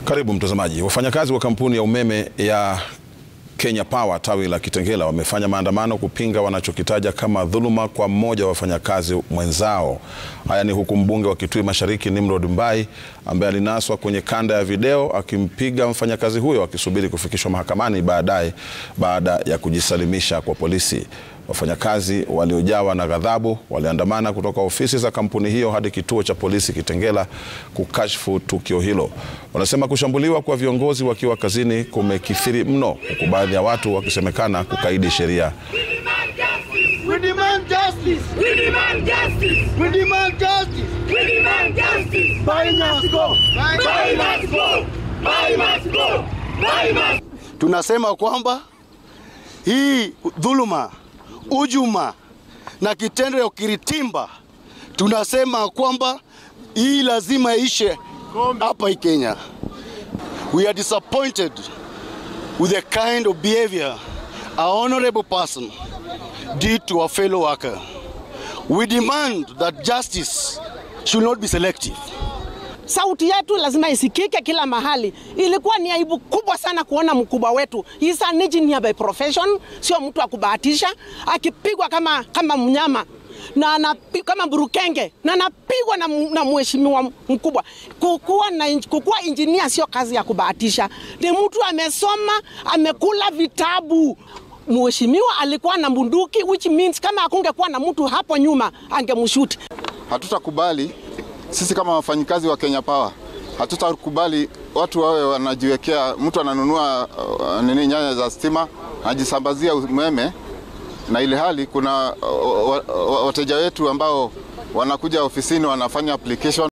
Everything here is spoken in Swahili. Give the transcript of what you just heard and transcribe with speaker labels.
Speaker 1: Karibu mtazamaji. Wafanyakazi wa kampuni ya umeme ya Kenya Power tawi la Kitengela wamefanya maandamano kupinga wanachokitaja kama dhuluma kwa mmoja wa wafanyakazi mwenzao. Haya ni huku mbunge wa Kitui Mashariki Nimrod Mbai ambaye alinaswa kwenye kanda ya video akimpiga mfanyakazi huyo akisubiri kufikishwa mahakamani baadaye baada ya kujisalimisha kwa polisi. Wafanyakazi waliojawa na ghadhabu waliandamana kutoka ofisi za kampuni hiyo hadi kituo cha polisi Kitengela kukashfu tukio hilo. Wanasema kushambuliwa kwa viongozi wakiwa kazini kumekithiri mno, huku baadhi ya watu wakisemekana kukaidi sheria.
Speaker 2: We demand justice.
Speaker 3: We demand justice.
Speaker 2: We demand justice.
Speaker 3: We demand justice.
Speaker 2: Buy must go.
Speaker 3: Buy must go. Buy must go. Buy must.
Speaker 2: Tunasema kwamba hii dhuluma, ujuma na kitendo ya ukiritimba, tunasema kwamba hii lazima ishe hapa hii Kenya. We are disappointed with the kind of behavior a honorable person did to a fellow worker. We demand that justice should not be selective.
Speaker 4: Sauti yetu lazima isikike kila mahali. Ilikuwa ni aibu kubwa sana kuona mkubwa wetu, he is an engineer by profession, sio mtu wa kubahatisha, akipigwa kama, kama mnyama na anapi, kama burukenge na anapigwa na, na mheshimiwa mkubwa. Kukuwa, na, kukuwa engineer sio kazi ya kubahatisha, ni mtu amesoma, amekula vitabu. Mheshimiwa alikuwa na bunduki, which means kama akungekuwa na mtu hapo nyuma angemshuti.
Speaker 5: Hatutakubali sisi kama wafanyikazi wa Kenya Power, hatutakubali watu wawe wanajiwekea, mtu ananunua uh, nini nyaya za stima anajisambazia umeme, na ile hali kuna uh, wateja wetu ambao wanakuja ofisini wanafanya application